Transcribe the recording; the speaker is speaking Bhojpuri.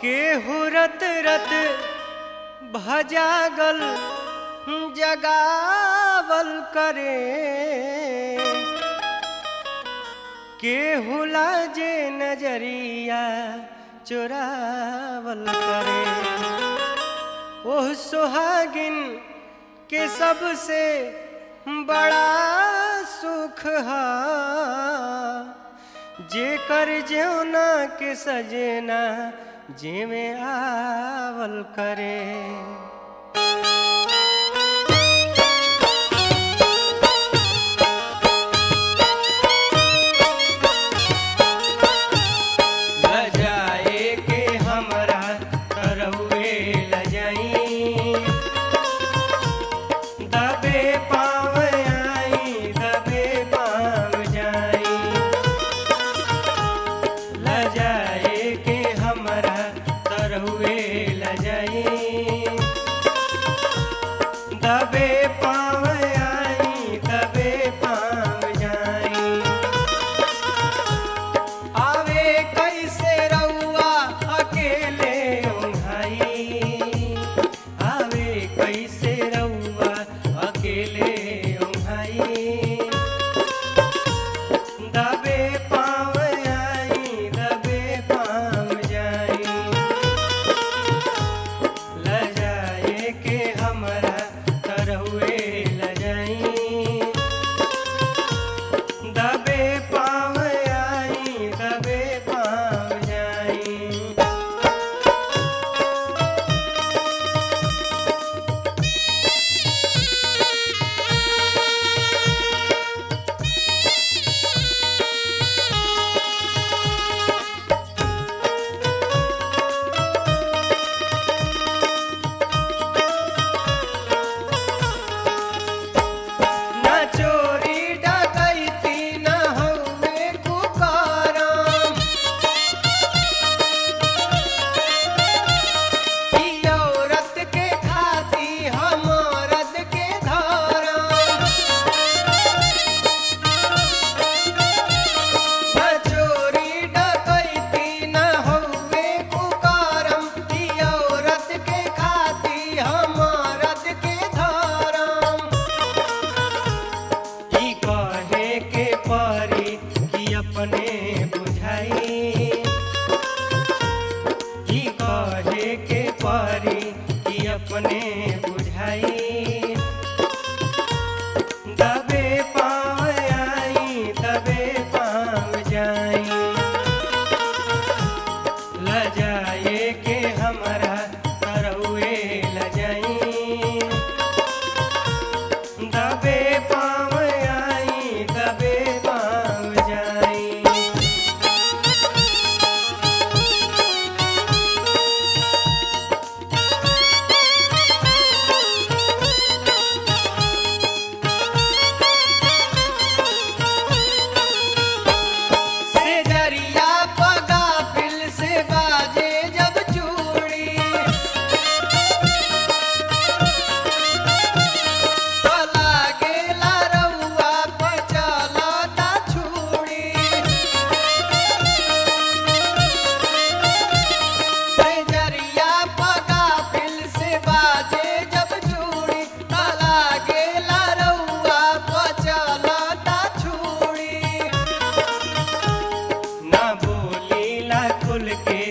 केहू रत रत भजागल जगावल करे केहू लाजे नजरिया चुरावल करे ओह सुहागिन के सबसे बड़ा सुख हा जेकर जेवना के सजना जेमे आवल करे लजाए के हमरा तरौए लजाई दबे पाव आई दबे पाव जाई लजाए के हमरा तरहुए लजाई दबे पाव आई दबे पाव जाई आवे कैसे रउआ अकेले ओंघाई आवे कैसे रउआ अकेले ओंघाई दबे पाव आई दबे पाव जाई लजाए के हमरा तरहुए लजाई दबे पाव आई दबे पाव जाई न चोरी डकैती न हउवे कुकरम ई औरत के खाती हम औरत के धरम न चोरी डकैती न हउवे कुकरम ई औरत के खाती हम औरत के धरम ई कहे के परी कि अपने बुझाई ई कहे के परी कि अपने बुझाई दबे पाव आई दबे पाव जाई लजाए के हमरा तरौए लजाई दबे पाव आई दबे पाव जाई से दरिया पगा फिल से बाजे जब चूड़ी तो लागेला रउआ पे चलता छुड़ी से दरिया पगा फिल से बाजे जब चूड़ी तो लागेला रउआ पे चलता छुड़ी ना बोलीला खुल के